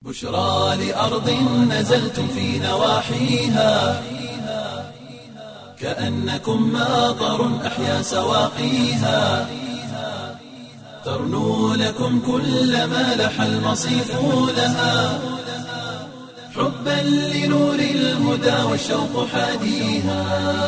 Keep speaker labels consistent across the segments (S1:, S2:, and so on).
S1: بشرى لأرض نزلتم في نواحيها كأنكم ماطر أحيا سواقيها ترنو لكم كل ما لح المصيف لها حبا لنور الهدى والشوق حاديها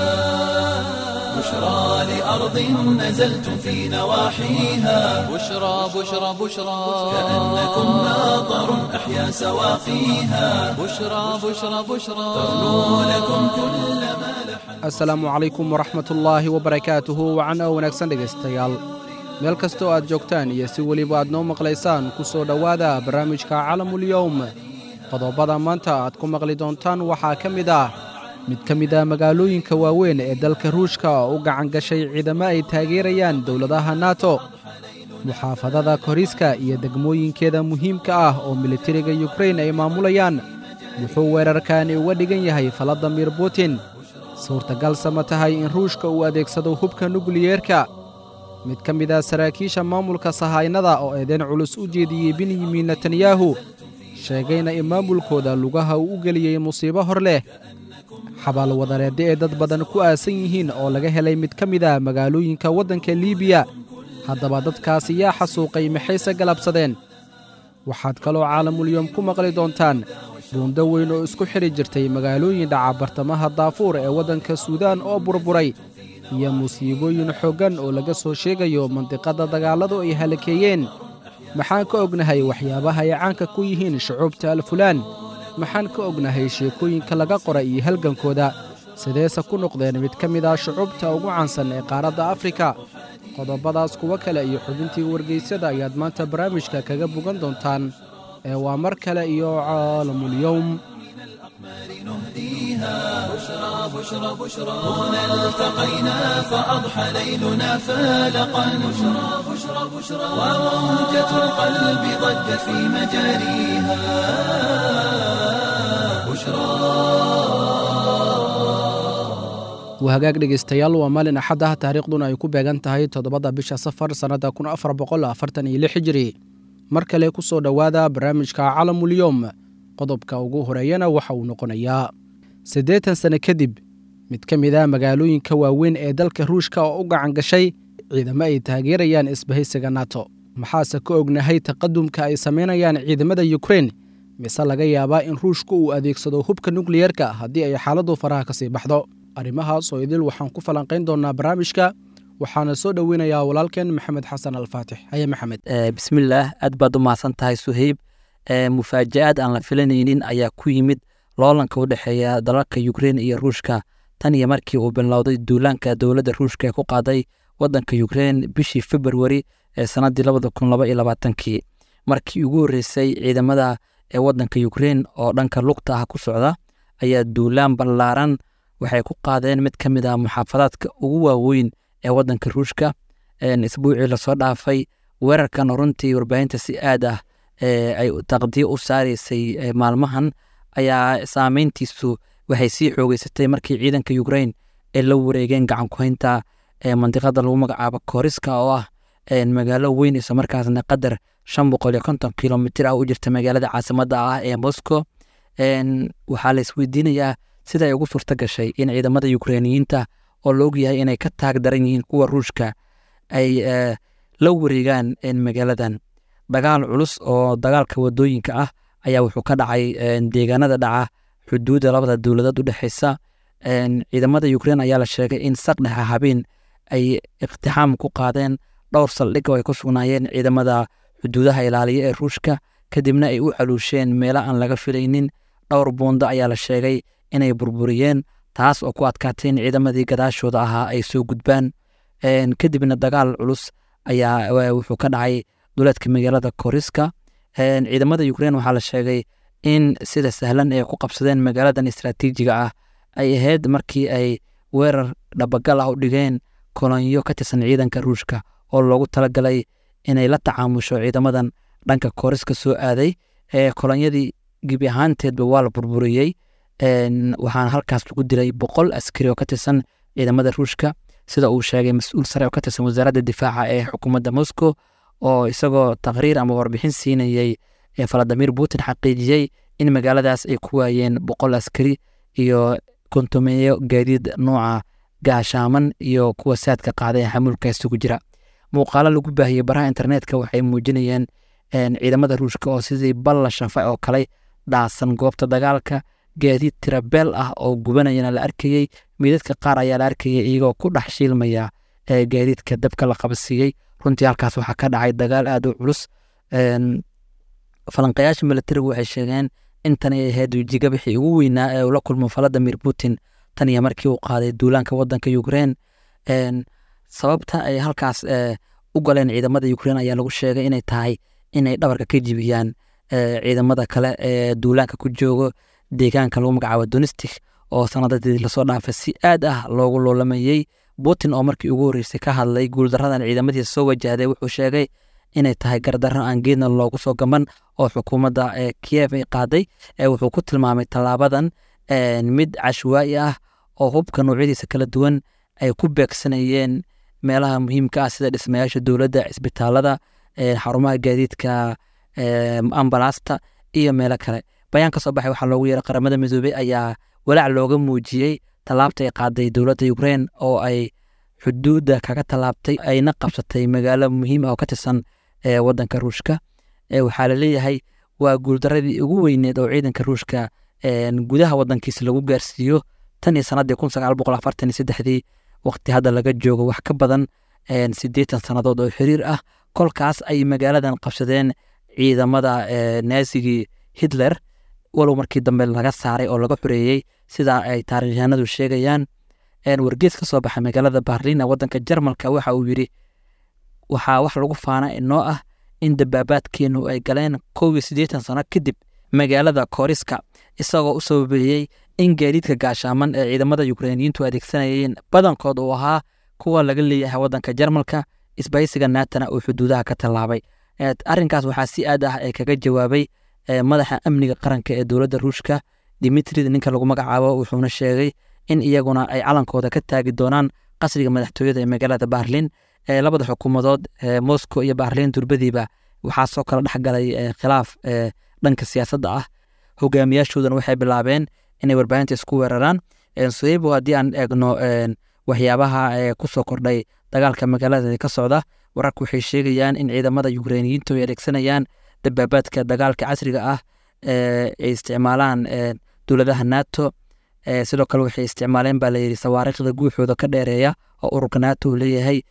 S1: بشرى لأرض نزلتم في نواحيها
S2: بشرى بشرى بشرى
S1: كأنكم ماطر أحيا سواقيها
S2: بشرى بشرى بشرى
S1: ترنو لكم كل ما لح
S3: asalaamu calaykum waraxmatullaahi wabarakaatuhu wacan oo wanaagsan dhegaystayaal meel kastoo aad joogtaan iyo si weliba aad noo maqlaysaan ku soo dhowaada barnaamijka calamulyowm qodobada maanta aad ku maqli doontaan waxaa ka mid ah mid ka mid ah magaalooyinka waaweyn ee dalka ruushka oo u gacan gashay ciidamo ay taageerayaan dowladaha nato muxaafadada koriska iyo degmooyinkeeda muhiimka ah oo militariga yukrain ay maamulayaan wuxuu weerarkaani uga dhigan yahay faladimir butin suurtagalse ma tahay in ruushka uu adeegsado hubka nukliyeerka mid ka mid ah saraakiisha maamulka sahaynada oo eedayn culus u jeediyey benyamin netanyahu sheegayna in maamulkooda lugaha uu u geliyey musiibo hor leh xabaal wadareedda ee dad badan ku aasan yihiin oo laga helay mid ka mid ah magaalooyinka waddanka liibiya haddaba dadkaasi yaa xasuuqay maxayse galabsadeen waxaad kaloo caalamulyoom ku maqli doontaan buundo weyn oo isku xidhi jirtay magaalooyin dhaca bartamaha daafuur ee waddanka suudaan oo burburay iyo musiibooyin xooggan oo laga soo sheegayo mandiqadda dagaalladu ay halakeeyeen maxaan ka ognahay waxyaabaha ay caanka ku yihiin shucuubta alfulaan maxaan ka ognahay sheekooyinka laga qora iyo halgankooda sideese ku noqdeen mid ka mid ah shucuubta ugu caansan ee qaaradda afrika qodobadaas kuwo kale iyo xubintii wargaysyada ayaad maanta barnaamijka kaga bogan doontaan ee waa mar kale iyo caalamulyowm
S1: بشرى بشرى بشرى هنا التقينا فأضحى ليلنا فالقا بشرى بشرى بشرى وموجة القلب ضجت في مجاريها
S3: waa hagaag dhegaystayaal waa maalin axad ah taariikhduna ay ku beegan tahay toddobada bisha safar sannadda kun afar boqol afartan iyo lix hijiri mar kale ku soo dhowaada barnaamijka calamulyowm qodobka ugu horeeyana waxa uu noqonayaa siddeetan sane kadib mid ka mid ah magaalooyinka waaweyn ee dalka ruushka oo u gacan gashay ciidamo ay taageerayaan isbahaysiga nato maxaase ka ognahay taqadumka ay samaynayaan ciidamada yukrain mise laga yaabaa in ruushku uu adeegsado hubka nukliyeerka haddii ay xaaladdu faraha ka sii baxdo arrimahaas oo idil waxaan ku falanqayn doonaa barnaamijka waxaana soo dhoweynayaa walaalkeen maxamed xasan alfaatix haye maxamed
S4: bismillaah aad baad u mahadsan tahay suheyb mufaaja-aad aan la filanaynin ayaa ku yimid loolanka u dhexeeya dalalka yukrein iyo ruushka tan iyo markii uu bilowday duulaanka dowladda ruushka ee ku qaaday wadanka yukrein bishii februari ee sannaddii labada kun laba iyo labaatankii markii ugu horreysay ciidamada ee wadanka yukrein oo dhanka lugta ah ku socda ayaa duulaan ballaaran waxay ku qaadeen mid ka mid ah muxaafadaadka ugu waaweyn ee wadanka ruushka isbuucii lasoo dhaafay weerarkan runtii warbaahinta si aad ah ay taqdiyo u saaraysay maalmahan ayaa saameyntiisu waxay sii xoogeysatay markii ciidanka yukrain ay la wareegeen gacankuhaynta mandiqada lagu magacaabo kooriska oo ah magaalo weyn isla markaasna qadar shan boqol iyo konton kilomitir ah u jirta magaalada caasimadda ah ee moscow waxaa la isweydiinayaa sida ay ugu suurta gashay in ciidamada yukreiniyiinta oo la ogyahay inay ka taag daran yihiin kuwa ruushka ay la wareegaan magaaladan dagaal culus oo dagaalka wadooyinka ah ayaa wuxuu ka dhacay deegaanada dhaca xuduudda labada dowladood u dhexeysa ciidamada yukrein ayaa la sheegay in saqdhexa habeen ay iqtixaam ku qaadeen dhowr saldhig oo ay ku sugnaayeen ciidamada xuduudaha ilaaliya ee ruushka kadibna ay u caluusheen meelo aan laga filaynin dhowr buundo ayaa la sheegay inay burburiyeen taas oo ku adkaatay in ciidamadii gadaashooda ahaa ay soo gudbaan kadibna dagaal culus ayaa wuxuu ka dhacay duleedka magaalada koriska ciidamada yukrein waxaa la sheegay in sida sahlan ay ku qabsadeen magaaladan istraatiijiga ah ay ahayd markii ay weerar dhabagal ah u dhigeen kolonyo ka tirsan ciidanka ruushka oo loogu talagalay inay la tacaamusho ciidamadan dhanka koriska soo aaday kolonyadii gebi ahaanteedba waa la burburiyey waxaana halkaas lagu dilay boqol askari oo ka tirsan ciidamada ruushka sida uu sheegay mas-uul sare oo ka tirsan wasaaradda difaaca ee xukuumadda moscow oo isagoo taqriir ama warbixin siinayey ee valadimir putin xaqiijiyey in magaaladaas ay ku waayeen boqol askari iyo kontomeeyo gaadiid nooca gaashaaman iyo kuwa saadka qaaday ee xamuulka isugu jira muuqaalo lagu baahiyey baraha internetka waxay muujinayeen ciidamada ruushka oo sidii balla shafa oo kale dhaasan goobta dagaalka gaadiid tirabeel ah oo gubanayana la arkayey midadka qaar ayaa la arkayay iyagoo ku dhex shiilmaya gaadiidka dabka la qabsiiyey runtii halkaas waxaa ka dhacay dagaal aad u culus falanqayaasha militarigu waxay sheegeen intan ay ahayd wejigabixii ugu weynaa ee uu la kulmo valadimir putin tan iyo markii uu qaaday duulaanka wadanka ukrein sababta ay halkaas u galeen ciidamada ukrein ayaa lagu sheegay inay tahay inay dhabarka ka jibiyaan ciidamada kale ee duulaanka ku joogo deegaanka lagu magacaabo donistic oo sanadadii lasoo dhaafay si aad ah loogu loolamayey putin oo markii ugu horreysay ka hadlay guuldaradan ciidamadiisa soo wajahday wuxuu sheegay inay tahay gardarro aan geedna loogu soo gaban oo xukuumadda kiyev ay qaaday wuxuu ku tilmaamay tallaabadan mid cashwaa'i ah oo hubka noocyadiisa kala duwan ay ku beegsanayeen meelaha muhiimka ah sida dhismayaasha dowladda cisbitaalada xarumaha gaadiidka ambalaasta iyo meelo kale bayaan ka soo baxay waxaa loogu yeeray qaramada midoobey ayaa walaac looga muujiyey tallaabta ay qaaday dowladda ukrein oo ay xuduudda kaga tallaabtay ayna qabsatay magaalo muhiim ah oo ka tirsan wadanka ruushka waxaa laleeyahay waa guuldaradii ugu weyneed oo ciidanka ruushka gudaha wadankiisa lagu gaarsiiyo tan iyo sanadii kun sagaal boqol afartan iyo saddexdii waqti hadda laga joogo wax ka badan siddeetan sannadood oo xiriir ah kolkaas ay magaaladan qabsadeen ciidamada naasigii hitler walow markii dambe laga saaray oo laga xoreeyey sidaa ay taarikhyahanadu sheegayaan wargees ka soo baxay magaalada barlin wadanka jarmalka waxa uu yidhi waxaa wax lagu faana inoo ah in dabaabaadkeenu ay galeen kow iyo siddeetan sano kadib magaalada koriska isagoo u sababeeyey in gaadiidka gaashaaman ee ciidamada ukreiniyiintu adeegsanayeen badankood uu ahaa kuwa laga leeyahay wadanka jarmalka isbaysiga naatana uu xuduudaha ka tallaabay arrinkaas waxaa si aad ah ee kaga jawaabay madaxa amniga qaranka ee dowladda ruushka dimitrid ninka lagu magacaabo wuxuuna sheegay in iyaguna ay calankooda ka taagi doonaan qasriga madaxtooyada ee magaalada barlin labada xukuumadood moscow iyo barlin durbadiiba waxaa soo kala dhexgalay khilaaf dhanka siyaasadda ah hogaamiyaashoodana waxay bilaabeen inay warbaahinta isku weeraraan soebo haddii aan eegno waxyaabaha kusoo kordhay dagaalka magaalada ka socda wararku waxay sheegayaan in ciidamada ukreiniyiintu ay adeegsanayaan dabaabaadka dagaalka casriga ah ay isticmaalaan dowladaha nato sidoo kale waxay isticmaaleen baa layidhi sawaariikhda guuxooda ka dheereeya oo ururka nato uu leeyahay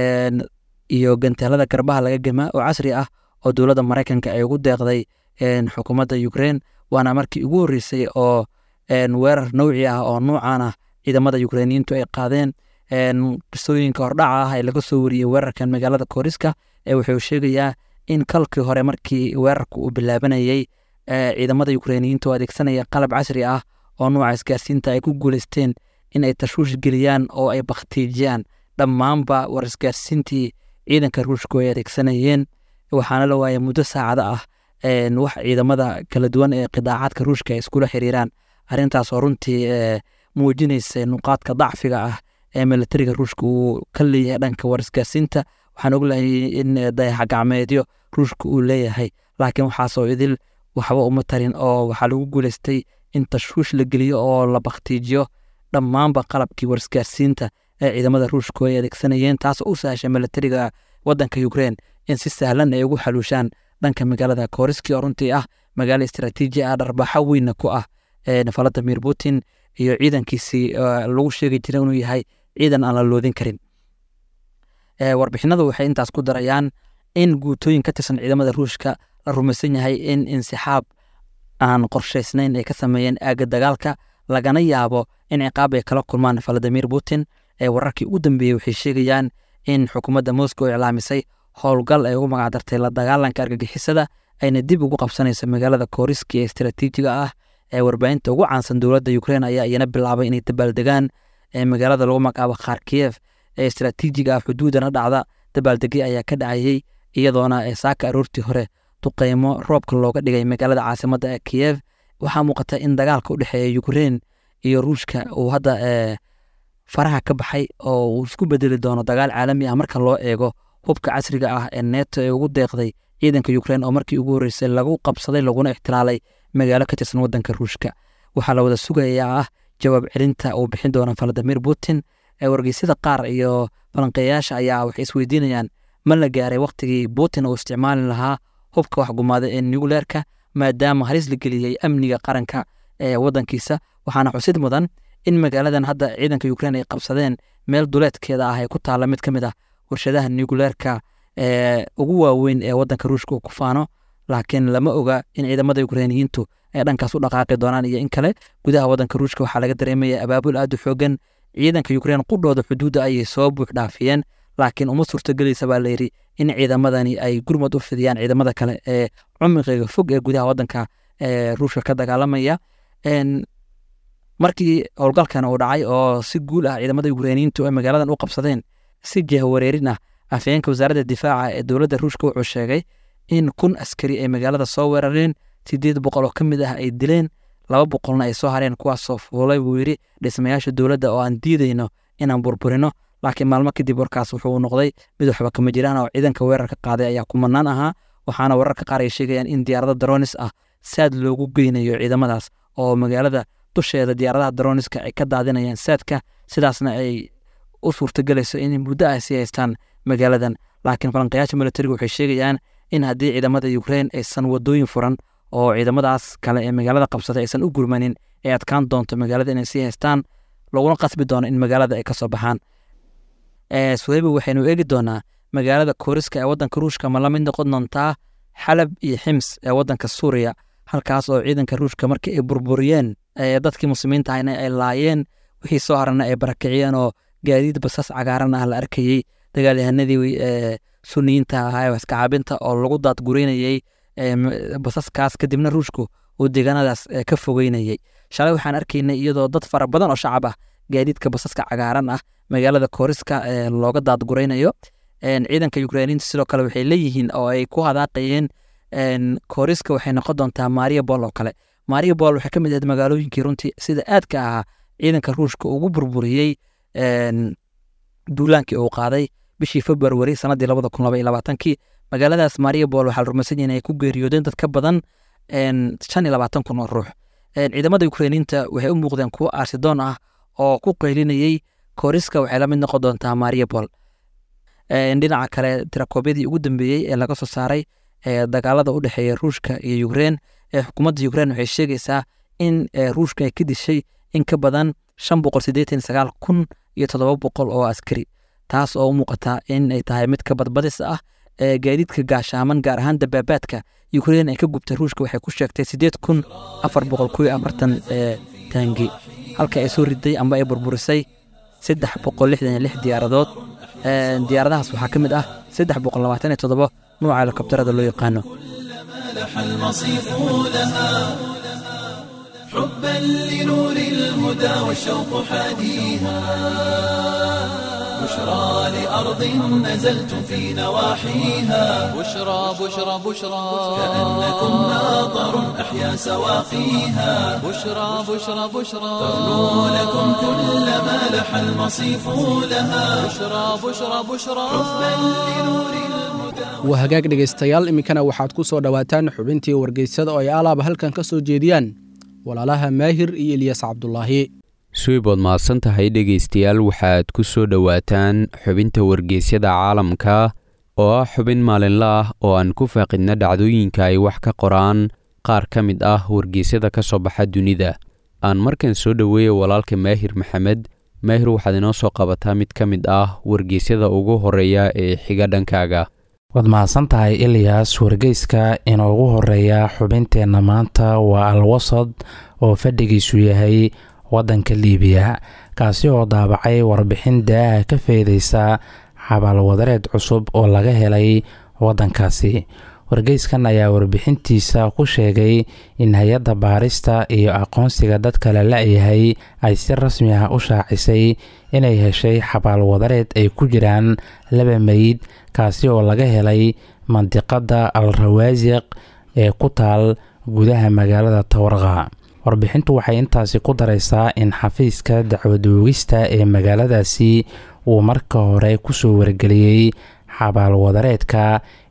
S4: iyo ganteelada garbaha laga gema oo casri ah oo dowladda maraykanka ay ugu deeqday xukuumadda ukrein waana markii ugu horreysay oo weerar nowci ah oo nuucan ah ciidamada ukreiniyiintu ay qaadeen qisooyinka hordhaca ah ee laga soo wariyey weerarkan magaalada kooriska wuxuu sheegayaa in kalkii hore markii weerarka uu bilaabanayey ciidamada ukreiniyiintu oo adeegsanaya qalab casri ah oo nuuca isgaarsiinta ay ku guuleysteen in ay tashwiish geliyaan oo ay bakhtiijiyaan dhammaanba war isgaarsiintii ciidanka ruushku ay adeegsanayeen waxaana la waayay muddo saacada ah wax ciidamada kala duwan ee qidaacaadka ruushka ay iskula xiriiraan arrintaas oo runtii muujinaysa nuqaadka dacfiga ah ee militariga ruushka uu ka leeyahay dhanka war isgaarsiinta waxaan oglahay in dayaxa gacmeedyo ruushka uu leeyahay laakiin waxaasoo idil waxba uma tarin oo waxaa lagu guuleystay in tashwiish la geliyo oo la bakhtiijiyo dhammaanba qalabkii war isgaarsiinta ee ciidamada ruushku ay adeegsanayeen taasoo u sahashay militariga wadanka ukrein in si sahlan ay ugu xaluushaan dhanka magaalada koriski oo runtii ah magaalo istaraatiiji ah dharbaaxo weynna ku ah valadimir putin iyo ciidankiisii lagu sheegi jiray inuu yahay ciidan aan la loodin karin warbixinadu waxay intaas ku darayaan in guutooyin ka tirsan ciidamada ruushka la rumaysan yahay in insixaab aan qorshaysnayn ay ka sameeyeen aagga dagaalka lagana yaabo in ciqaab ay kala kulmaan valadimir putin wararkii ugu dambeeyey waxay sheegayaan in xukuumadda moscow iclaamisay howlgal ay ugu magacdartay la dagaalanka argagixisada ayna dib ugu qabsanayso magaalada koriski ee istaraatiijiga ah ee warbaahinta ugu caansan dowladda ukrein ayaa iyana bilaabay inay dabaaldegaan magaalada lagu magacaabo kharkiyev ee istaraatiijiga ah xuduudana dhacda dabaaldegyo ayaa ka dhacayey iyadoona saaka aroortii hore duqeymo roobka looga dhigay magaalada caasimadda ee kiyev waxaa muuqata in dagaalka u dhexeeya ukrein iyo ruushka uu hadda faraha ka baxay oo uu isku bedeli doono dagaal caalami ah marka loo eego hubka casriga ah ee neto ee ugu deeqday ciidanka ukrein oo markii ugu horreysay lagu qabsaday laguna ixtilaalay magaalo ka tirsan waddanka ruushka waxaa la wada sugayaa ah jawaab celinta uu bixin doona valadimir putin wargeysyada qaar iyo falanqeeyayaasha ayaa waxay isweydiinayaan ma la gaaray wakhtigii putin uu isticmaali lahaa hubka waxgumaada ee nucleerka maadaama halis la geliyey amniga qaranka ee waddankiisa waxaana xusid mudan in magaaladan hadda ciidanka ukrein ay qabsadeen meel duleedkeeda ah ee ku taalla mid ka mid ah warshadaha nucleerka ee ugu waaweyn ee waddanka ruushka uu ku faano laakiin lama oga in ciidamada ukreiniyiintu ay dhankaas u dhaqaaqi doonaan iyo in kale gudaha waddanka ruushka waxaa laga dareemaya abaabul aad u xoogan ciidanka ukrein qudhooda xuduudda ayay soo buux dhaafiyeen laakiin uma suurtagelaysa baa layidhi in ciidamadani ay gurmad u fidiyaan ciidamada kale ee cumiqiga fog ee gudaha waddanka ee ruushka ka dagaalamaya markii howlgalkan uu dhacay oo si guul ah ciidamada ukreiniyiintu ay magaaladan u qabsadeen si jehwareerin ah afhayeenka wasaaradda difaaca ee dowladda ruushka wuxuu sheegay in kun askari ay magaalada soo weerareen sideed boqol oo ka mid ah ay dileen laba boqolna ay soo hareen kuwaasoo fuulay buu yidhi dhismayaasha dowladda oo aan diidayno inaan burburino laakiin maalmo kadib warkaas wuxuu noqday mid waxba kama jiraan oo ciidanka weerarka qaaday ayaa kumanaan ahaa waxaana wararka qaar ay sheegayaan in diyaarado daronis ah saad loogu geynayo ciidamadaas oo magaalada dusheeda diyaaradaha daroniska ay ka daadinayaan saadka sidaasna ay u suurtagelayso in muddo ay sii haystaan magaaladan laakiin falanqayaasha militariga waxay sheegayaan in haddii ciidamada ukrein aysan wadooyin furan oo ciidamadaas kale ee magaalada qabsatay aysan u gurmanin ay adkaan doonto magaalada inay sii haystaan laguna qasbi doono in magaalada ay kasoo baxaan suheyba waxaynu eegi doonaa magaalada kooriska ee waddanka ruushka ma la mid noqon doontaa xalab iyo xims ee waddanka suuriya halkaas oo ciidanka ruushka markii ay burburiyeen dadkii muslimiinta ahna ay laayeen wixii soo harana ay barakiciyeen oo gaadiid basas cagaaran ah la arkayey dagaalyahanadii suniyiinta ahaa ee waskacaabinta oo lagu daadgureynayey basaskaas kadibna ruushku uu deegaanadaas ka fogeynayey shalay waxaan arkaynay iyadoo dad fara badan oo shacab ah gaadiidka basaska cagaaran ah magaalada kooriska looga daadguraynayo ciidanka ukreiniinta sidoo kale waxay leeyihiin oo ay ku hadaaqayeen kooriska waxay noqon doontaa maria bol oo kale maria bol waxay ka mid ahayd magaalooyinkii runtii sida aadka ahaa ciidanka ruushka ugu burburiyey duulaankii uu qaaday bishii februari sanadii labada kun laba iyo labaatankii magaaladaas maria bol waxaa la rumaysan yahay in ay ku geeriyoodeen dad ka badan shan iyo labaatan kun oo ruux ciidamada ukreiniinta waxay u muuqdeen kuwo aarsidoon ah oo ku qaylinayey kooriska waxay la mid noqon doontaa maria bol dhinaca kale tirakoobyadii ugu dambeeyey ee laga soo saaray dagaalada u dhexeeya ruushka iyo ukrein ee xukuumadda ukrein waxay sheegaysaa in ruushka ay ka dishay in ka badan shan boqol siddeetan sagaal kun iyo toddoba boqol oo askari taas oo u muuqata in ay tahay mid ka badbadis ah gaadiidka gaashaaman gaar ahaan dabaabaadka ukrein ay ka gubtay ruushka waxay ku sheegtay siddeed kun afar boqol kuyo afartan taangi halka ay soo riday amba ay burburisay saddex boqol lixdan iyo lix diyaaradood diyaaradahaas waxaa ka mid ah saddex boqol labaatan iyo toddoba nuuca helikobtarada loo yaqaano
S1: لح المصيف لها حبا لنور الهدى والشوق حاديها بشرى لأرض نزلتم في نواحيها
S2: بشرى بشرى بشرى
S1: كأنكم ناظر أحيا سواقيها
S2: بشرى بشرى بشرى
S1: تغنو لكم كل ما لح المصيف لها
S2: بشرى بشرى بشرى
S1: حبا لنور الهدى
S3: waa hagaag dhegaystayaal iminkana waxaad ku soo dhowaataan xubintii wargeysada oo ay alaaba halkan ka soo jeediyaan walaalaha maahir iyo ilyas cabdulaahi
S5: suweybood mahadsan tahay dhegaystayaal waxaad ku soo dhowaataan xubinta wargeysyada caalamka oo ah xubin maalinla ah oo aan ku faaqidna dhacdooyinka ay wax ka qoraan qaar ka mid ah wargeysyada ka soo baxa dunida aan markan soo dhoweeya walaalka maahir maxamed maahir waxaad inoo soo qabataa mid ka mid ah wargeysyada ugu horeeya ee xiga dhankaaga
S6: waad mahadsan tahay ilyas wargeyska inoogu horeeya xubinteenna maanta waa alwasad oo fadhigiisu yahay waddanka liibiya kaasi oo daabacay warbixin daaha ka feedeysa xabaalwadareed cusub oo laga helay waddankaasi wargeyskan ayaa warbixintiisa ku sheegay in hay-adda baarista iyo aqoonsiga dadka la la-yahay ay si rasmi ah u shaacisay inay heshay xabaalwadareed ay ku jiraan laba meyd kaasi oo laga helay mandiqadda al rawaasiq ee ku taal gudaha magaalada tawraqa warbixintu waxay intaasi ku daraysaa in xafiiska dacwadoogista ee magaaladaasi uu marka hore kusoo wargeliyey xabaalwadareedka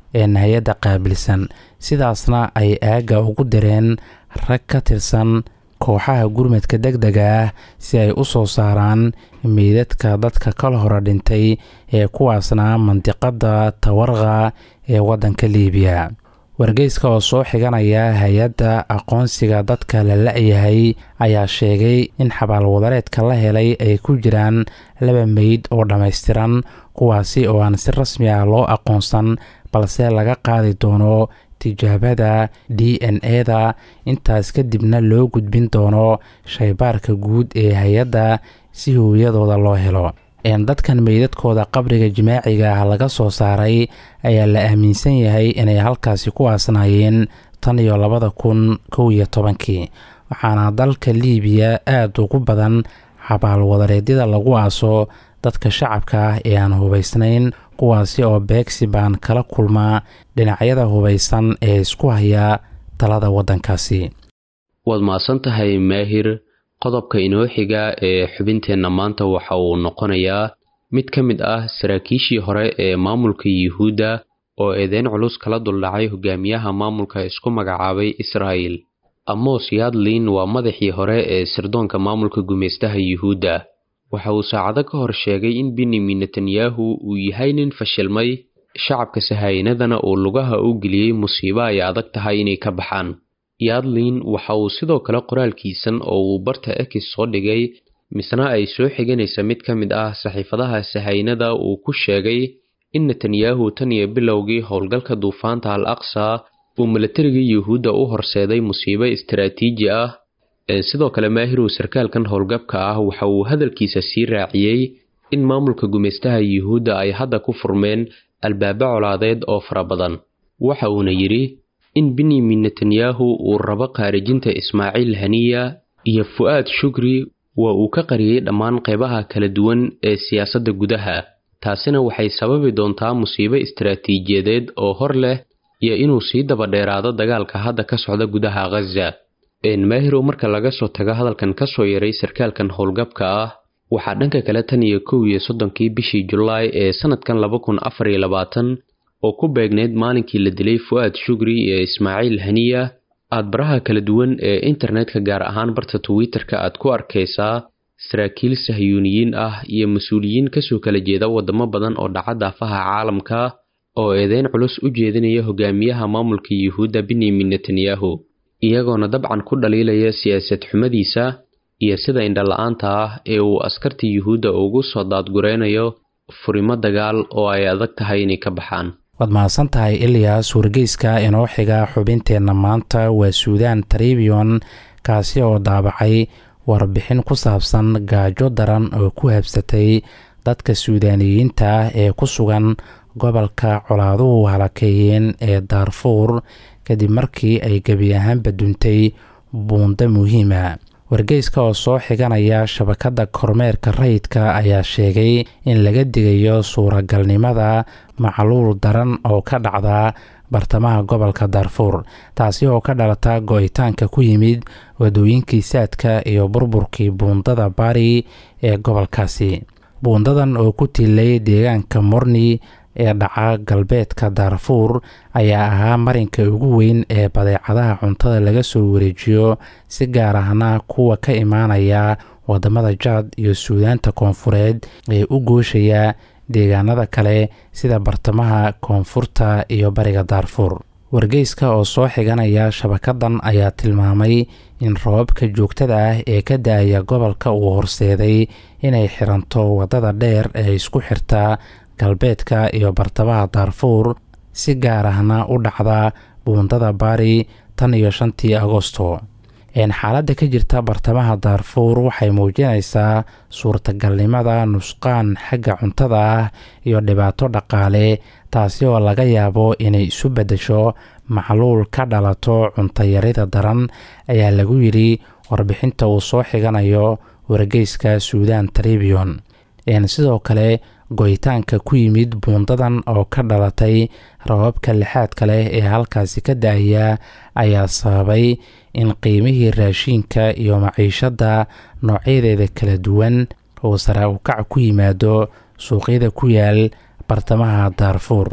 S6: hay-adda qaabilsan sidaasna ay aagga ugu direen rag ka tirsan kooxaha gurmadka deg dega ah si ay u soo saaraan meydadka dadka kala hore dhintay ee kuwaasna mandiqada tawarqa ee waddanka liibiya wargeyska oo soo xiganaya hay-adda aqoonsiga dadka la la-yahay ayaa sheegay in xabaalwadareedka la helay ay ku jiraan laba meyd oo dhammaystiran kuwaasi oo aan si rasmi ah loo aqoonsan balse laga qaadi doono tijaabada d n e-da intaas kadibna loo gudbin doono shaybaarka guud ee hay-adda si hooyadooda loo helo dadkan meydadkooda qabriga jimaaciga ah laga soo saaray ayaa la aaminsan yahay inay halkaasi ku aasnaayeen tan iyo labada kun kow iyo tobankii waxaana dalka liibiya aada ugu badan xabaalwadareedyada lagu aaso dadka shacabka ah ee aan hubaysnayn kuwaasi oo beegsi baan kala kulmaa dhinacyada hubaysan ee isku haya talada waddankaasi
S5: waad mahadsan tahay maahir qodobka inoo xiga ee xubinteenna maanta waxa uu noqonayaa mid ka mid ah saraakiishii hore ee maamulka yuhuudda oo eedeyn culus kala duldhacay hogaamiyaha maamulka isku magacaabay israa'el amos yadlin waa madaxii hore ee sirdoonka maamulka gumaystaha yuhuudda waxa uu saacado ka hor sheegay in benyamin netanyahu uu yahay nin fashilmay shacabka sahaayinadana uu lugaha u geliyey musiibo ay adag tahay inay ka baxaan yadlin waxa uu sidoo kale qoraalkiisan oo uu barta ekis soo dhigay misna ay soo xiganaysa mid ka mid ah saxiifadaha sahaynada uu ku sheegay in netanyahu tan iyo bilowgii howlgalka duufaanta al aqsa uu milatariga yuhuudda u horseeday musiibo istaraatiiji ah sidoo kale maahirow sarkaalkan howlgabka ah waxa uu hadalkiisa sii raaciyey in maamulka gumaystaha yuhuudda ay hadda ku furmeen albaabo colaadeed oo fara badan waxa uuna yidhi in benyamin netanyahu uu rabo khaarijinta ismaaciil haniya iyo fu'aad shukri waa uu ka qariyey dhammaan qaybaha kala duwan ee siyaasadda gudaha taasina waxay sababi doontaa musiibo istaraatiijiyadeed oo hor leh iyo inuu sii daba dheeraado dagaalka hadda ka socda gudaha khaza maahirow marka laga soo tago hadalkan ka soo yaray sarkaalkan howlgabka ah waxaa dhanka kale tan iyo kow iyo soddonkii bishii julaay ee sannadkan laba kun afar iyo labaatan oo ku beegneyd maalinkii la dilay fu'aad shugri iyo ismaaciil haniya aad baraha kala duwan ee internetka gaar ahaan barta twitter-ka aad ku arkaysaa saraakiil sahyuuniyiin ah iyo mas-uuliyiin kasoo kala jeeda waddamo badan oo dhaca daafaha caalamka oo eedeyn culus u jeedinaya hogaamiyaha maamulka yuhuudda benyamin netanyahu iyagoona dabcan ku dhaliilaya siyaasad xumadiisa iyo sida indhala-aanta ah ee uu askarta yuhuudda ugu soo daadgureynayo furimo dagaal oo ay adag tahay inay ka baxaan
S6: waad mahadsan tahay iliyas wargeyska inoo xiga xubinteenna maanta waa suudaan tribion kaasi oo daabacay warbixin ku saabsan gaajo daran oo ku habsatay dadka suudaaniyiinta ah ee ku sugan gobolka colaaduhu halakeeyeen ee daarfuur kadib markii ay gebi ahaanba duntay buundo muhiima wargeyska oo soo xiganaya shabakadda kormeerka rayidka ayaa sheegay in laga digayo suuragalnimada macluul daran oo ka dhacda bartamaha gobolka daarfuur taasi oo ka dhalata go-itaanka ku yimid wadooyinkii saadka iyo burburkii buundada bari ee gobolkaasi buundadan oo ku tilay deegaanka morni ee dhaca galbeedka daarfuur ayaa ahaa marinka ugu weyn ee badeecadaha cuntada laga soo wareejiyo si gaar ahna kuwa ka imaanaya wadamada jaad iyo suudaanta koonfureed ee u gooshaya deegaanada kale sida bartamaha koonfurta iyo bariga daarfuur wargeyska oo soo xiganaya shabakadan ayaa tilmaamay in roobabka joogtada ah ee ka da-aya gobolka uu horseeday inay xiranto wadada dheer ee isku xirta galbeedka iyo bartamaha daarfuur si gaar ahna u dhacda buundada bari tan iyo shantii agosto xaaladda ka jirta bartamaha daarfuur waxay muujinaysaa suurtagalnimada nusqaan xagga cuntada ah iyo dhibaato dhaqaale taasi oo laga yaabo inay isu beddesho macluul ka dhalato cuntayarida daran ayaa lagu yidhi warbixinta uu soo xiganayo wargeyska suudan tribion sidoo kale goyitaanka ku yimid buundadan oo ka dhalatay rababka lixaadka leh ee halkaasi ka da-aya ayaa sababay in qiimihii raashiinka iyo maciishadda noocyadeeda kala duwan uu sare ukac ku yimaado suuqyada ku yaal bartamaha daarfuur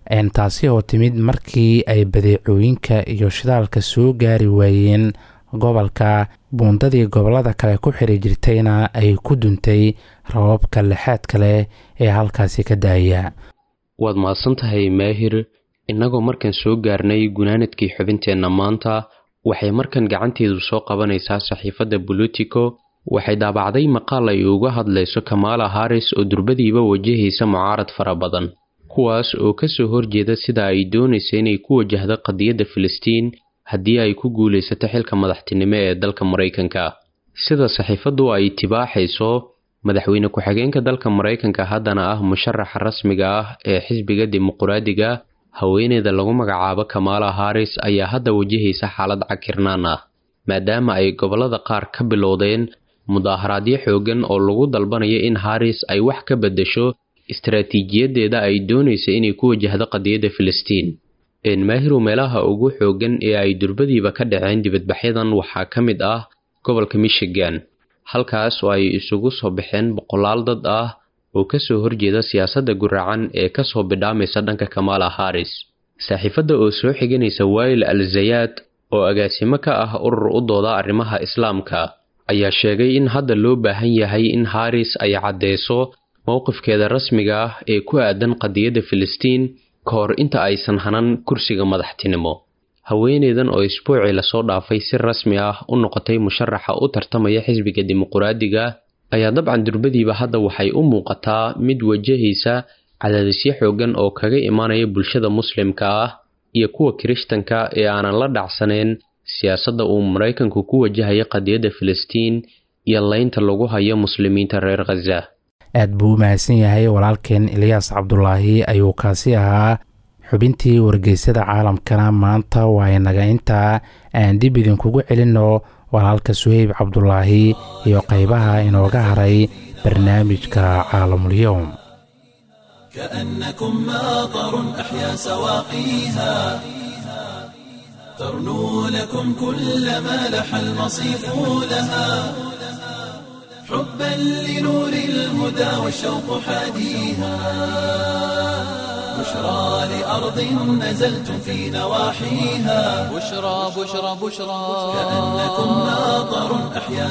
S6: taasi oo timid markii ay badeecooyinka iyo shidaalka soo gaari waayeen gobolka buundadii gobollada kale ku xiri jirtayna ay ku duntay rababka lixaadka leh ee halkaasi ka daaya
S5: waad mahadsan tahay maahir innagoo markan soo gaarnay gunaanadkii xubinteenna maanta waxay markan gacanteedu soo qabanaysaa saxiifadda bolitico waxay daabacday maqaal ay uga hadlayso kamaala haris oo durbadiiba wajahaysa mucaarad fara badan kuwaas oo ka soo horjeeda sida ay doonaysa inay ku wajahdo qadiyadda filistiin haddii ay ku guulaysato xilka madaxtinimo ee dalka maraykanka sida saxiifaddu ay tibaaxayso madaxweyne ku-xigeenka dalka maraykanka haddana ah musharaxa rasmiga ah ee xisbiga dimuquraadiga haweeneyda lagu magacaabo kamaala haris ayaa hadda wajahaysa xaalad cakirnaan ah maadaama ay gobollada qaar ka bilowdeen mudaaharaadyo xoogan oo lagu dalbanayo in haris ay wax ka beddesho istaraatiijiyadeeda ay doonaysa inay ku wajahdo qadiyadda filistiin maahiru meelaha ugu xoogan ee ay durbadiiba ka dhaceen dibadbaxyadan waxaa ka mid ah gobolka michigan halkaas oo ay isugu soo baxeen boqolaal dad ah oo ka soo horjeeda siyaasadda guracan ee ka soo bidhaamaysa dhanka kamaala haris saaxiifadda oo soo xiganaysa waayil al zayaad oo agaasimo ka ah urur u dooda arrimaha islaamka ayaa sheegay in hadda loo baahan yahay in haris ay caddeyso mowqifkeeda rasmiga ah ee ku aadan qadiyadda filistiin ka hor inta aysan hanan kursiga madaxtinimo haweeneydan oo isbuucii lasoo dhaafay si rasmi ah u noqotay musharaxa u tartamaya xisbiga dimuquraadiga ayaa dabcan durbadiiba hadda waxay u muuqataa mid wajahaysa cadaadisyo xoogan oo kaga imaanaya bulshada muslimka ah iyo kuwa kirishtanka ee aanan la dhacsanayn siyaasadda uu maraykanku ku wajahaya qadiyadda filistiin iyo leynta lagu hayo muslimiinta reer khaza
S6: aad buu u mahadsan yahay walaalkeen eliyaas cabdulaahi ayuu kaasi ahaa xubintii wargeysada caalamkana maanta waa inaga intaa aan dib idinkugu celinno walaalka suheyb cabdulaahi iyo qaybaha inooga haray barnaamijka caalamulyoom
S1: كأنكم ماطر أحيا سواقيها ترنو لكم كل ما لح المصيف لها حبا لنور الهدى والشوق حاديها بشرى لأرض نزلتم في نواحيها
S2: بشرى بشرى بشرى
S1: كأنكم ماطر أحيا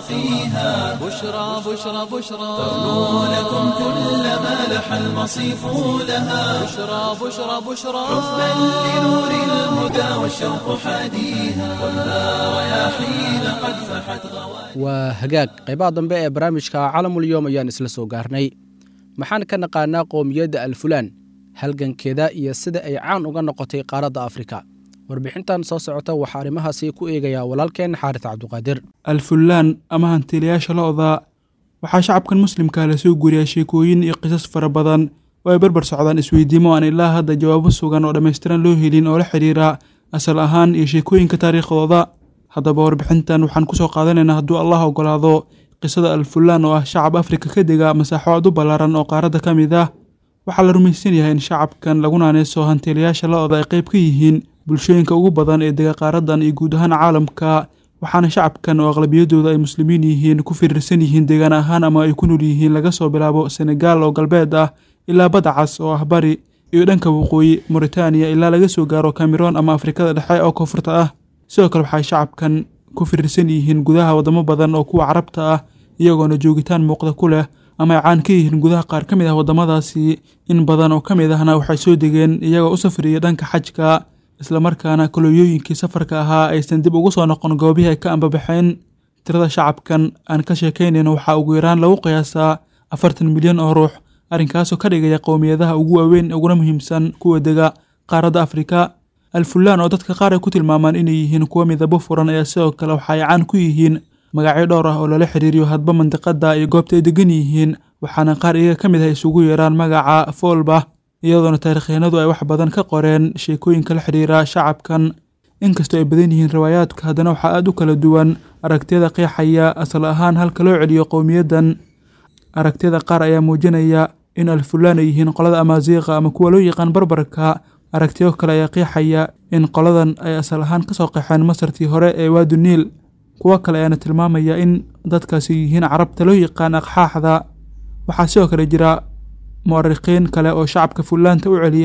S1: سواقيها
S2: بشرى بشرى بشرى
S1: ترنو لكم كل ما لح المصيف لها
S2: بشرى بشرى بشرى
S1: حبا لنور الهدى والشوق حاديها خذها رياحين قد فحت غواليها
S3: waa hagaag qaybaha dambe ee barnaamijka calamulyoom ayaan isla soo gaarnay maxaan ka naqaanaa qowmiyadda alfulaan halgankeeda iyo sida ay caan uga noqotay qaaradda afrika warbixintan soo socota waxaa arrimahaasi ku eegayaa walaalkeen xaaris cabduqaadir
S7: alfullaan ama hantiilayaasha lo-da waxaa shacabkan muslimka lasoo guuriyaa sheekooyin iyo qisas fara badan oo ay barbar socdaan isweydiimo aan ilaa hadda jawaabo sugan oo dhammaystiran loo helin oo la xidhiira asal ahaan iyo sheekooyinka taariikhdooda haddaba warbixintan waxaan kusoo qaadanaynaa hadduu allah ogolaado qisada alfullaan oo ah shacab afrika ka dega masaaxo aad u ballaaran oo qaaradda ka mid ah waxaa la rumaysan yahay in shacabkan lagu naaneyso hantiilayaasha lo-da ay qayb ka yihiin bulshooyinka ugu badan ee dega qaaradan iyo guud ahaan caalamka waxaana shacabkan oo aqlabiyadooda ay muslimiin yihiin ku firirsan yihiin deegaan ahaan ama ay ku nool yihiin laga soo bilaabo senegaal oo galbeed ah ilaa badda cas oo ah bari iyo dhanka waqooyi moritaaniya ilaa laga soo gaaro cameroon ama afrikada dhexe oo koonfurta ah sidoo kale waxay shacabkan ku firirsan yihiin gudaha wadamo badan oo kuwa carabta ah iyagoona joogitaan muuqda ku leh ama ay caan ka yihiin gudaha qaar ka mid ah waddamadaasi in badan oo ka mid ahna waxay soo degeen iyagoo u safriyay dhanka xajka islamarkaana kolooyooyinkii safarka ahaa aysan dib ugu soo noqon goobihii ay ka ambabaxeen tirada shacabkan aan ka sheekaynayn waxaa ugu yaraan lagu qiyaasaa afartan milyan oo ruux arrinkaasoo ka dhigaya qowmiyadaha ugu waaweyn uguna muhiimsan kuwa dega qaaradda afrika alfullaan oo dadka qaar ay ku tilmaamaan inay yihiin kuwo midabo furan ayaa sidoo kale waxa ay caan ku yihiin magacyo dhowr ah oo lala xiriiriyo hadba mandiqada iyo goobta ay degan yihiin waxaana qaar iyaga ka mid ah isugu yeeraan magaca foolba iyadoona taarikhyahanadu ay wax badan ka qoreen sheekooyinka la xidhiira shacabkan inkastoo ay badan yihiin riwaayaadka haddana waxaa aada u kala duwan aragtiyada qeexaya asal ahaan halka loo celiyo qowmiyaddan aragtiyada qaar ayaa muujinaya in alfullaan ay yihiin qolada amaaziiqa ama kuwa loo yaqaan barbarka aragtiyo kale ayaa qeexaya in qoladan ay asal ahaan ka soo qeexeen masartii hore ee waadu niil kuwo kale ayaana tilmaamaya in dadkaasi yihiin carabta loo yaqaan aqxaaxda waxaa sidoo kale jira mu'arikiin kale oo shacabka fullaanta u celiya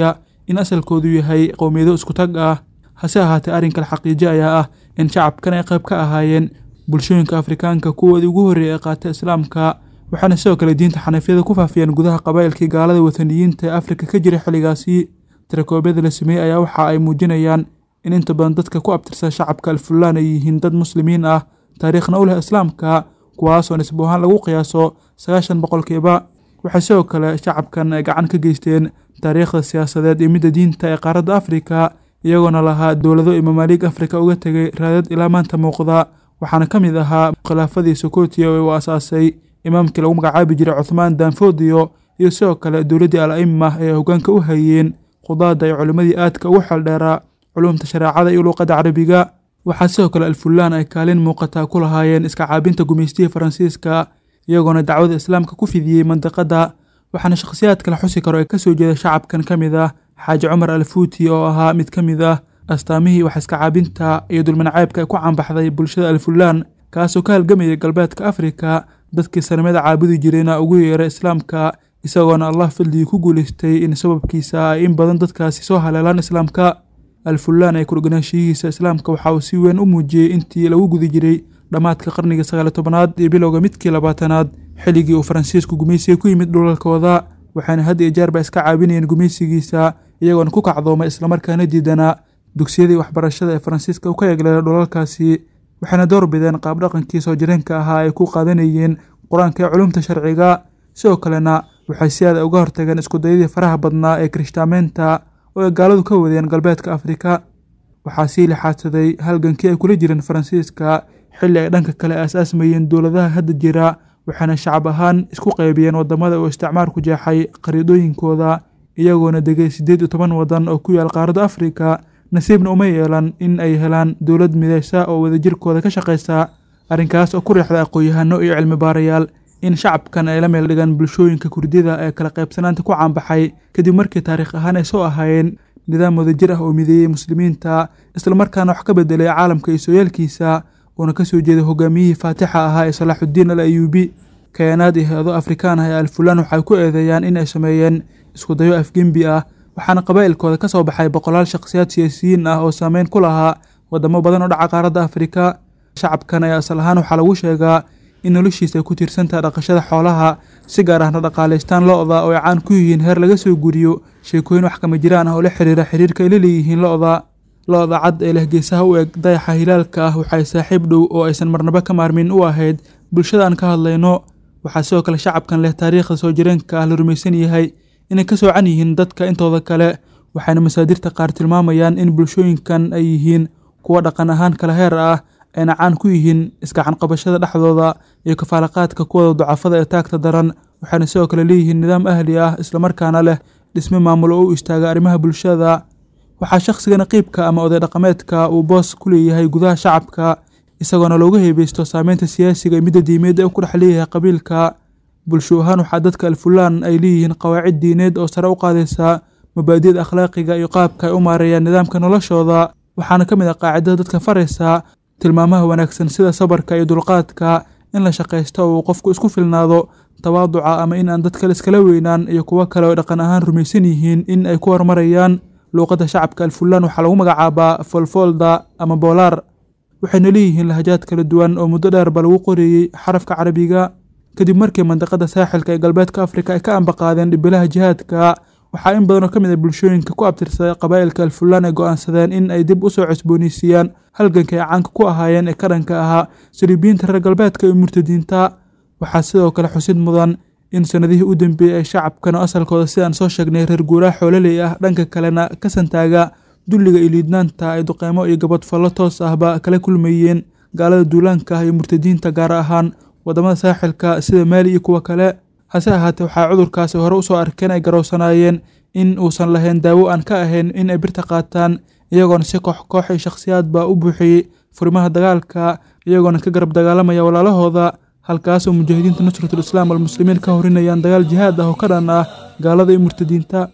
S7: in asalkoodu yahay qowmiyado isku tag ah hase ahaatee arrinka xaqiijo ayaa ah in shacabkan ay qayb ka ahaayeen bulshooyinka afrikaanka kuwoodii ugu horreeyay ee qaata islaamka waxaana sidoo kale diinta xaniifyada ku faafiyeen gudaha qabaa'ilkii gaalada wataniyiinta ee afrika ka jiray xilligaasi tirakoobyada la sameeyey ayaa waxa ay muujinayaan in inta badan dadka ku abtirsan shacabka alfulaan ay yihiin dad muslimiin ah taariikhna u leh islaamka kuwaasoo nisbo ahaan lagu qiyaaso sagaashan boqolkiiba waxay sidoo kale shacabkan ay gacan ka geysteen taariikhda siyaasadeed iyo midda diinta ee qaaradda afrika iyagoona lahaa dowlado iyo mamaaliig afrika uga tegay raadad ilaa maanta muuqda waxaana ka mid ahaa khilaafadii sokotiya oo uu asaasay imaamkii lagu magacaabi jiray cuthmaan danfodiyo iyo sidoo kale dowladdii al aima ee hoggaanka u hayeen qudaada iyo culimmadii aadka ugu xeeldheeraa culumta shareecada iyo luuqadda carabiga waxaa sidoo kale alfulaan ay kaalin muuqataa ku lahaayeen iska caabinta gumaystihii faransiiska iyagoona dacwada islaamka ku fidiyey mandiqadda waxaana shakhsiyaadka la xusi karo ee kasoo jeeda shacabkan ka mid ah xaaji cumar alfuuti oo ahaa mid ka mid ah astaamihii wax iska caabinta iyo dulminacaybka ay ku caanbaxday bulshada alfulaan kaasoo ka halgamayay galbeedka afrika dadkii sanamada caabudi jirayna ugu yeeray islaamka isagoona allah fadligii ku guulaystay in sababkiisa ay in badan dadkaasi soo haleelaan islaamka alfulaan ee kudhoganaashiyihiisa islaamka waxa uu si weyn u muujiyey intii lagu guda jiray dhammaadka qarnigii sagaali tobanaad iyo bilowga midkii labaatanaad xilligii uu faransiisku gumaysiga ku yimid dhulalkooda waxaana had iyo jeerba iska caabinayeen gumaysigiisa iyagoona ku kacdoomay islamarkaana diidanaa dugsiyadii waxbarashada ee faransiiska u ka eegleela dhulalkaasi waxayna door bideen qaabdhaqankii soo jireenka ahaa ay ku qaadanayeen qur-aanka ee culumta sharciga sidoo kalena waxay si aada uga hortageen iskudayadii faraha badnaa ee kirishtaamaynta oo ay gaaladu ka wadeen galbeedka afrika waxaa sii lixaadsaday halgankii ay kula jireen faransiiska xilli ay dhanka kale aas-aasmayeen dowladaha hadda jira waxaana shacab ahaan isku qaybiyeen wadamada uu isticmaarku jeexay qariidooyinkooda iyagoona degay siddeed iyo toban wadan oo ku yaal qaaradda afrika nasiibna uma yeelan in ay helaan dowlad midaysa oo wadajirkooda ka shaqaysa arrinkaas oo ku riixda aqoon-yahano iyo cilmi baarayaal in shacabkan ay la meel dhigaan bulshooyinka kurdida ee kala qaybsanaanta ku caanbaxay kadib markii taariikh ahaan ay soo ahaayeen nidaam wadajir ah oo mideeyey muslimiinta islamarkaana wax ka bedelay caalamka iyo sooyaalkiisa uuna ka soo jeeday hogaamiyihii faatixa ahaa ee salaaxuddiin al ayuubi kayaanaad iyo hay-ado afrikaan ah ee alfulaan waxay ku eedeeyaan in ay sameeyeen iskudayo afgembi ah waxaana qabaa'ilkooda ka soo baxay boqolaal shakhsiyaad siyaasiyiin ah oo saameyn ku lahaa wadamo badan oo dhaca qaaradda afrika shacabkan ayaa asal ahaan waxaa lagu sheegaa in noloshiisa ay ku tiirsantaha dhaqashada xoolaha si gaar ahna dhaqaalaystaan lo-da oo ay caan ku yihiin heer laga soo guriyo sheekooyin wax kama jiraan ah oo la xiriira xiriirka ay la leeyihiin lo-da lo-da cad ee leh geesaha u eg dayaxa hilaalka ah waxay saaxiib dhow oo aysan marnabo ka maarmin u ahayd bulshada aan ka hadlayno waxaa sidoo kale shacabkan leh taariikhda soo jireenka ah la rumaysan yahay inay ka soocan yihiin dadka intooda kale waxayna masaadirta qaar tilmaamayaan in bulshooyinkan ay yihiin kuwa dhaqan ahaan kala heer ah ayna caan ku yihiin iskacan qabashada dhexdooda iyo kafaalaqaadka kuwada ducafada ee taagta daran waxayna sidoo kale leeyihiin nidaam ahli ah islamarkaana leh dhisme maamul oo u istaaga arrimaha bulshada waxaa shakhsiga naqiibka ama oday dhaqameedka uu boos ku leeyahay gudaha shacabka isagoona looga heebeysto saameynta siyaasiga iyo midda diimeed ee ku dhex leeyahay qabiilka bulsho ahaan waxaa dadka alfulaan ay leeyihiin qawaacid diineed oo sare u qaadaysa mabaadida akhlaaqiga iyo qaabka ay u maareeyaan nidaamka noloshooda waxaana ka mid ah qaacidada dadka faraysa tilmaamaha wanaagsan sida sabarka iyo dulqaadka in la shaqaysto oo uu qofku isku filnaado tawaaduca ama in aan dad kale iskala weynaan iyo kuwo kale oo dhaqan ahaan rumaysan yihiin in ay ku horumarayaan luuqadda shacabka alfulaan waxaa lagu magacaabaa folfolda ama boolaar waxayna leeyihiin lahajaad kala duwan oo muddo dheerba lagu qoreeyey xarafka carabiga kadib markii mandiqada saaxilka ee galbeedka afrika ay ka ambaqaadeen dhibilaha jihaadka waxaa in badan oo ka mid a bulshooyinka ku abtirsaday qabaa'ilka alfulaan ay go-aansadeen in ay dib usoo cusbooneysiiyaan halganka ay caanka ku ahaayeen ee ka dhanka ahaa saliibiyiinta reer galbeedka iyo murtadiinta waxaa sidoo kale xusid mudan in sanadihii u dambeeyey ay shacabkan oo asalkooda sidaan soo sheegnay reer guuraha xoololey ah dhanka kalena ka santaaga dulliga iyo liidnaanta ay duqeymo iyo gabadfallo toos ahba kala kulmayeen gaalada duulaanka ah iyo murtadiinta gaar ahaan wadamada saaxilka sida maali iyo kuwa kale hase ahaatee waxaa cudurkaasi hore usoo arkeen ay garowsanaayeen in uusan lahayn daawo aan ka ahayn in ay birta qaataan iyagoona si koox koox iyo shakhsiyaadba u buuxiyey furimaha dagaalka iyagoona ka garab dagaalamaya walaalahooda halkaasoo mujaahidiinta nusratul islaam almuslimiin ka horinayaan dagaal jihaad ah oo ka dhan ah gaalada iyo murtadiinta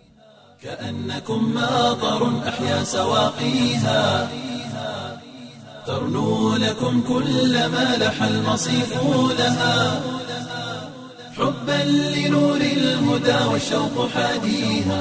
S1: كأنكم ماطر أحيا سواقيها ترنو لكم كل ما لح المصيف لها حبا لنور الهدى والشوق حاديها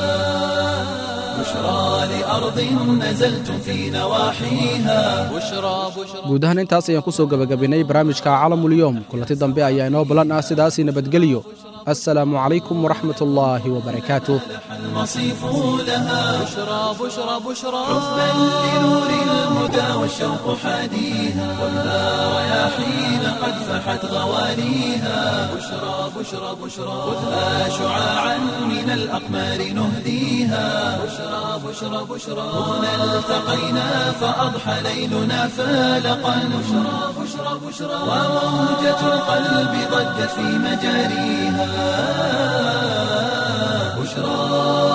S1: بشرى لأرض نزلتم في نواحيها
S2: بشرى بشرى
S3: guud ahaan intaas ayaan ku soo gebagabinnay barnaamijka calamulyoom kulanti dambe ayaa inoo ballan ah sidaasii nabadgelyo assalaamu calaykum waraxmat ullaahi wabarakaatuh
S1: المصيف لها
S2: بشرى بشرى بشرى
S1: حبا لنور الهدى والشوق حاديها ولا رياحين قد فحت غواليها بشرى بشرى بشرى خذها شعاعا من الأقمار نهديها بشرى بشرى بشرى هنا التقينا فأضحى ليلنا فالقا بشرى بشرى بشرى وموجة القلب ضجت في مجاريها بشرى